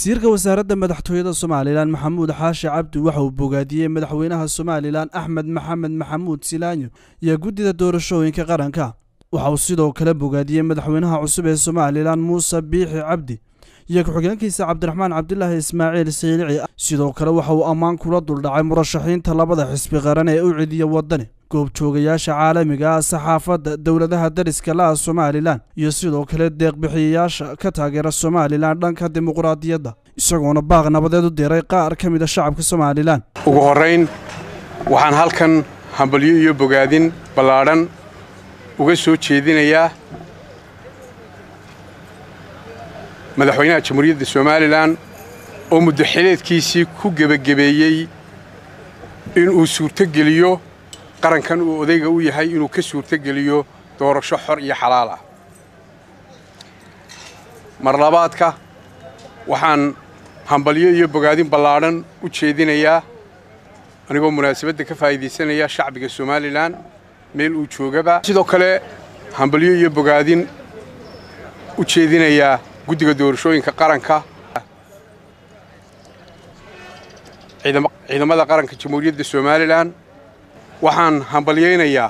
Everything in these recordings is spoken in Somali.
wasiirka wasaaradda madaxtooyada somalilan maxamuud xaashi cabdi waxa uu bogaadiyey madaxweynaha somalilan axmed maxamed maxamuud silaanyo iyo guddida doorashooyinka qaranka waxa uu sidoo kale bogaadiyey madaxweynaha cusub ee somalilan muuse biixi cabdi iyo ku-xigeenkiisa cabdiraxmaan cabdilaahi ismaaciil saylici sidoo kale waxa uu ammaan kula duldhacay murashaxiinta labada xisbi qaran ee u cidiya waddani goobjoogayaasha caalamiga ah saxaafadda dowladaha dariska la'a somalilan iyo sidoo kale deeqbixiyayaasha ka taageera somalilan dhanka dimuqraadiyadda isagoona baaq nabadeed u diray qaar ka mid a shacabka somalilan ugu horrayn waxaan halkan hambalyo iyo bogaadin ballaadhan uga soo jeedinayaa madaxweynaha jamhuuriyadda somalilan oo muddo xileedkiisii ku gebagabeeyey inuu suurtogeliyo qarankan uu odayga u yahay inuu ka suurtogeliyo doorasho xor iyo xalaal ah mar labaadka waxaan hambalyo iyo bogaadin ballaadhan u jeedinayaa anigoo munaasabadda ka faa'iidaysanaya shacbiga somalilan meel uu joogaba sidoo kale hambalyo iyo bogaadin u jeedinayaa guddiga doorashooyinka qaranka ciidamada qaranka jamhuuriyadda somalilan waxaan hambalyaynayaa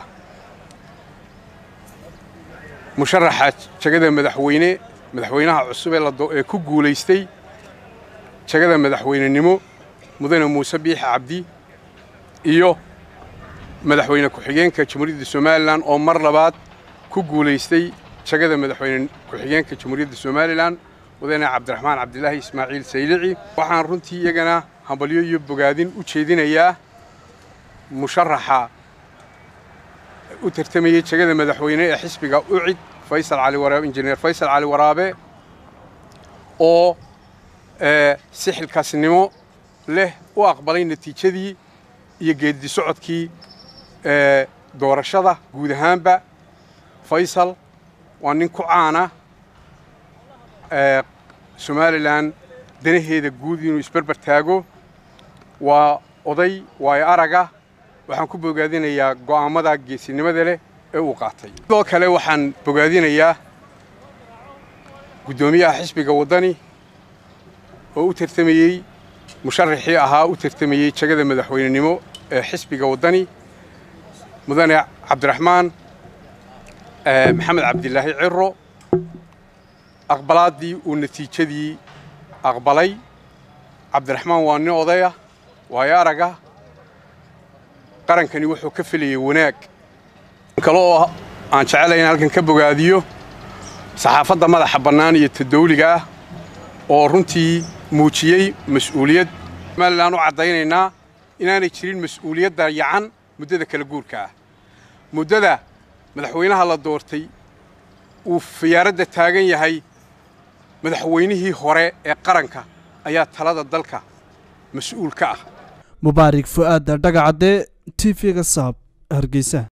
musharaxa jagada madaxweyne madaxweynaha cusub ee ku guulaystay jagada madaxweynenimo mudane muuse biixi cabdi iyo madaxweyne ku-xigeenka jamhuuriyadda somalilan oo mar labaad ku guulaystay jagada madaxweyne ku-xigeenka jamhuuriyadda somalilan mudane cabdiraxmaan cabdilaahi ismaaciil saylici waxaan runtii iyagana hambalyo iyo bogaadin u jeedinayaa musharaxa u tartamayey jagada madaxweyne ee xisbiga ucid faysal cali waraabe injineer faysal cali waraabe oo si xilkaasnimo leh u aqbalay natiijadii iyo geeddi socodkii doorashada guud ahaanba faysal waa nin ku caana somalilan danaheeda guud inuu isberber taago waa oday waayo araga waxaan ku bogaadinayaa go'aammada geesinimada leh ee uu qaatay sidoo kale waxaan bogaadinayaa guddoomiyaha xisbiga waddani oo u tartamayey musharaxii ahaa u tartamayey jagada madaxweynenimo ee xisbiga waddani mudane cabdiraxmaan maxamed cabdilaahi ciro aqbalaaddii uu natiijadii aqbalay cabdiraxmaan waa nin odaya waayo araga qarankani wuxuu ka filayay wanaag kale oo aan jecelahay in halkan ka bogaadiyo saxaafadda madaxa bannaan iyo tadawliga ah oo runtii muujiyey mas'uuliyad somalilan u caddaynaynaa inaanay jirin mas'uuliyadda yacan muddada kala guurka ah muddada madaxweynaha la doortay uu fiyaaradda taagan yahay madaxweynihii hore ee qaranka ayaa talada dalka mas-uul ka ah mubaarig fu'aadda dhagacadde t v-ga saab hargeysa